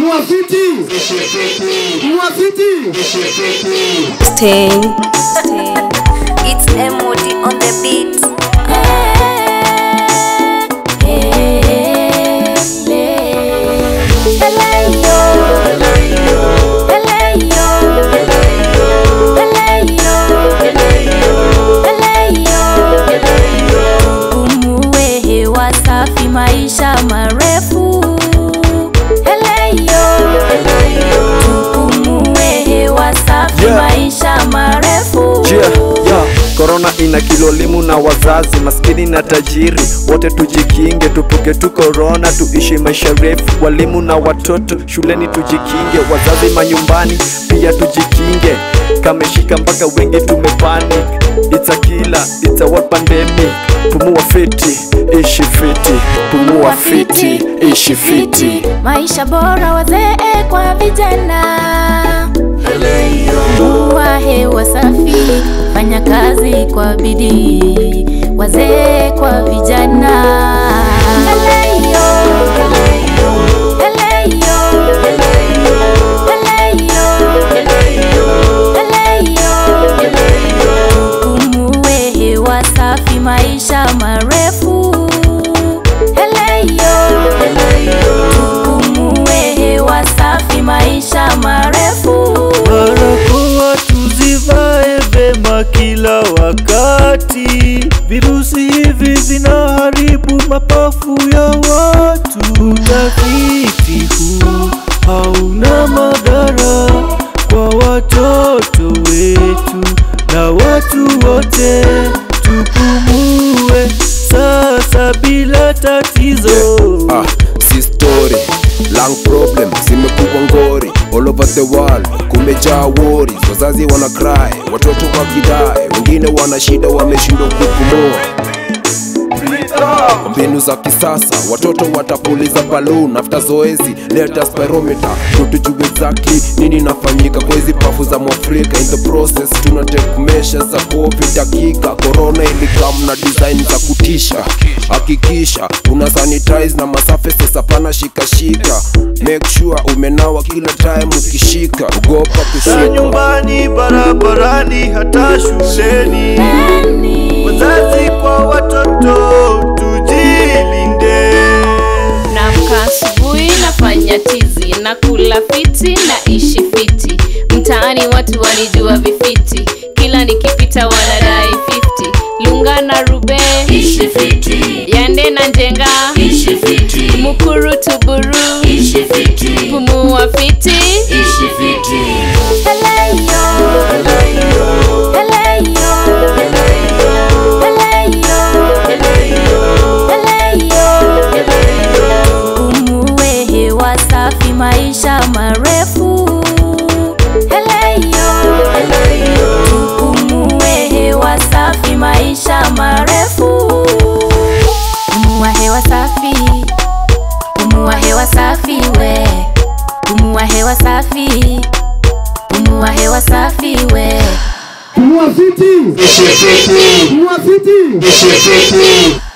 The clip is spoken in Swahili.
Mwafiti. Mwafiti. Sting. It's MOD on the beat. Tupumue hewa safi, maisha marefu. Eleyo. Tupumue hewa safi, Yeah. maisha marefu. Yeah, yeah. Korona ina kilolimu na wazazi maskini na tajiri wote tujikinge, tupuke tu korona, tuishi maisha refu. Walimu na watoto shuleni tujikinge, wazazi manyumbani pia tujikinge. Kameshika mpaka wengi tumepanic, it's a killer, it's a world pandemic. Pumua fiti, ishi fiti, pumua fiti, ishi fiti. maisha bora wazee kwa vijana Pumua hewa safi fanya kazi kwa bidii wazee kwa vijana Eleyo. Eleyo. Eleyo. Tupumue hewa safi maisha marefu Eleyo. Tupumue hewa safi maisha marefu Barakoa tuzivae vema kila wakati. Virusi hivi vinaharibu mapafu ya watu. Utafiti huu hauna madhara kwa watoto wetu na watu wote. Tupumue sasa bila tatizo. Ah, si story lang problem zimekuwa ngori all over the world kumejaa worries wazazi wana cry watoto wakidai wengine wana shida wameshindwa kupumua mbinu za kisasa watoto watapuliza balloon after zoezi leta spirometer ndo tujue exactly nini inafanyika kwa hizi pafu za mwafrika in the process tuna take measures za covid dakika corona ilikam na design za kutisha hakikisha una sanitize na masurfaces hapana shikashika make sure umenawa kila time ukishika ugopa Na kushika nyumbani, barabarani, hata shuleni. Wazazi kwa watoto tujilinde. Naamka asubuhi nafanya tizi na kula fiti na ishi fiti. Mtaani watu wanijua vifiti, kila nikipita wanadai 50. Lunga na rube ishi fiti. Yande na njenga ishi fiti. Mukuru tuburu ishi fiti. Pumua fiti ishi fiti. Eleyo. Eleyo. Eleyo. Tupumue hewa safi maisha marefu Eleyo. Tupumue hewa safi maisha marefu Pumua hewa safi Pumua hewa safi we Pumua hewa safi Pumua hewa safi we Mwafiti. Mwafiti.